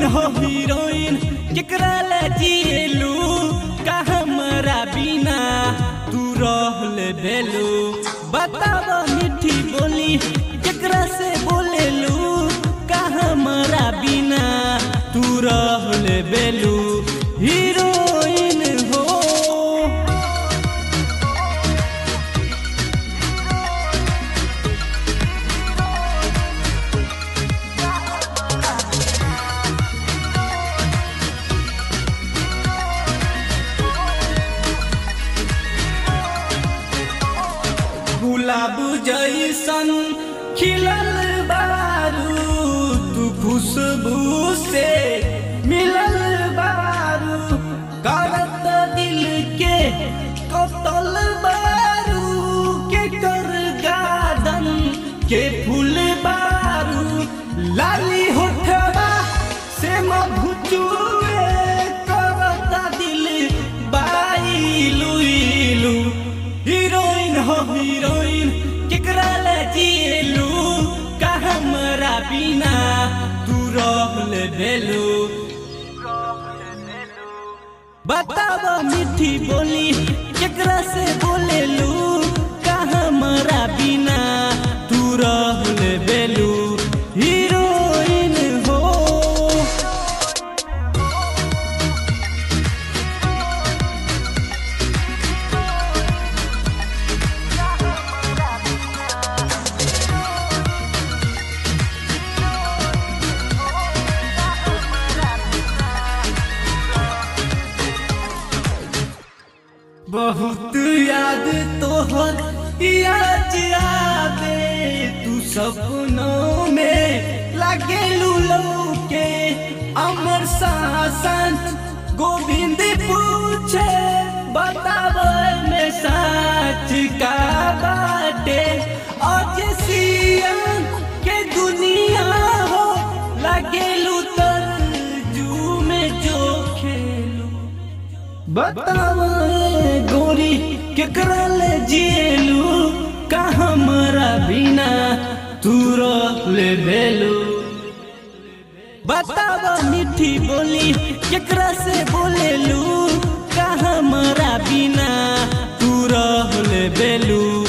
हो हीरोइन केकरा ला जिएलू का हमरा बिना तू रहले भेलू बताब मीठी बोली केकरा से बोलेलू का हमरा बिना तू रहले भेलू हीरोइन हो गुलाब जैसन खिलल बारू तू खुशबू से मिलल बारू करत दिल के कतल बारू के कर गार्डन के फूल बारू लाली होठवा से मधुचुए करता दिल बाईलू इलू हीरोइन हो हीरोइन केकरा ले जिएलू का हमरा बिना तू रहले भेलू बताब मीठी बोली केकरा से बोलेलू का हमरा बिना तू रहले भेलू हीरोइन हो बहुत याद तोहर याद आवे तू सपनों में लगे लूलो के अमर शासन गोविंद पूछे बताव में सच का बाटे आज सियन के दुनिया हो लगे तरजू में जो खेलू बताव गोरी केकरा ले जिएलू का हमरा बिना तू ले भेलू बताव मीठी बोली केकरा से बोलेलू का हमरा बिना तू ले भेलू